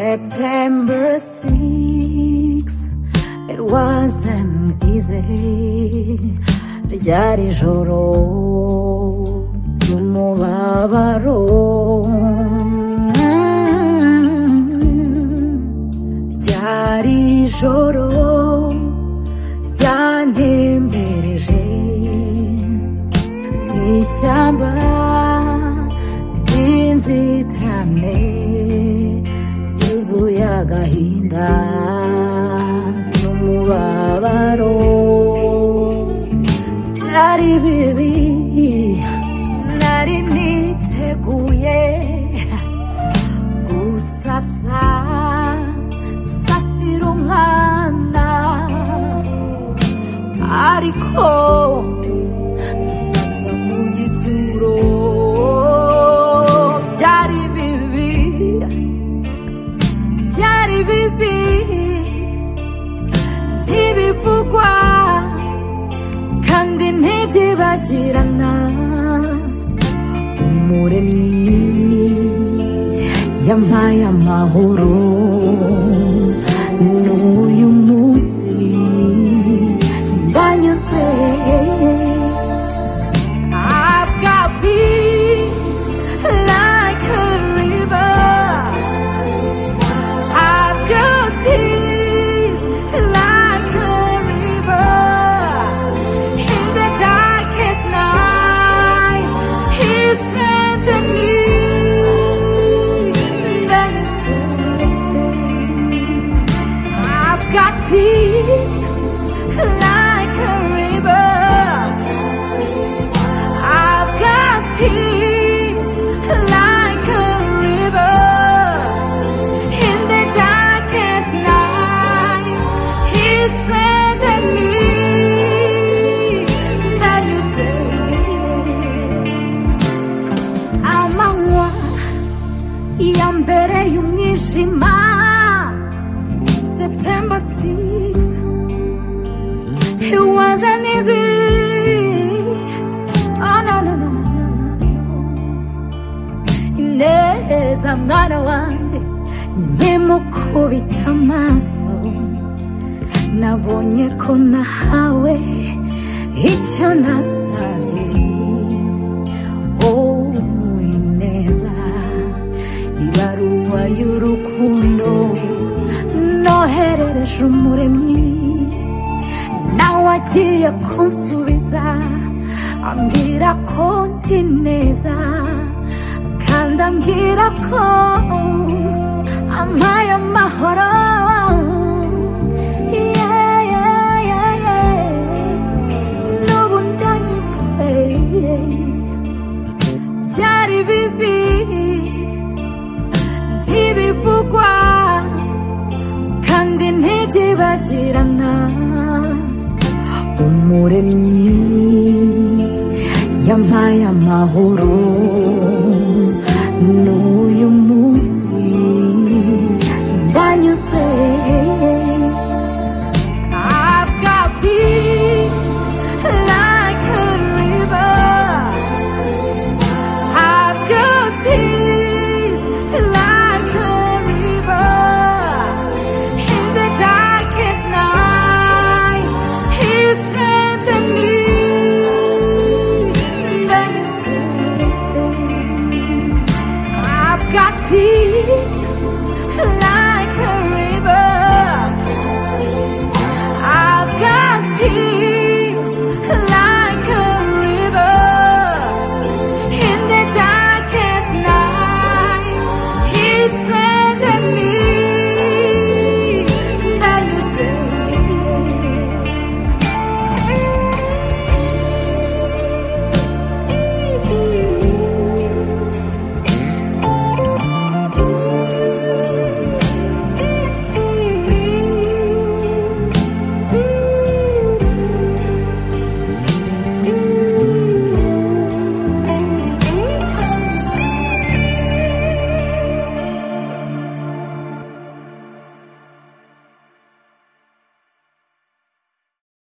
September 6 It wasn't easy ryari joro ry'umubabaro Mm, ryari joro ryantembereje mu ishyamba ry'inzitane ryuzuye agahinda n'umubabaro byari bibi nari niteguye gusasa sasira umwana ariko sasa mu gituro byari bibi byari bibi ntibivugwa kandi ntibyibagirana umuremyi yampaye amahoro n'uyu munsi ndanyuzwe I've got peace like a river I've got peace like a river in the darkest night. He strengthened me. Then soon I've got peace like a river. I've got peace like a river. In the darkest night, He strengthened me. That you say, amanywa ya mbere y'umwijima, September 6 it wasn't easy. Oh no no no no no no. ineza mwana wanjye nimukubita amaso nabonye ko nahawe icyo nasabye wowe ineza ibaruwa y'urukundo noherereje umuremyi nawe agiye kunsubiza ambwira ko ndi neza kandi ambwira ko ampaye amahoro Yeah, yeah, yeah, yeah. n'ubu ndanyuzwe byari bibi ntibivugwa kandi ntibyibagirana umuremyi yampaye amahoro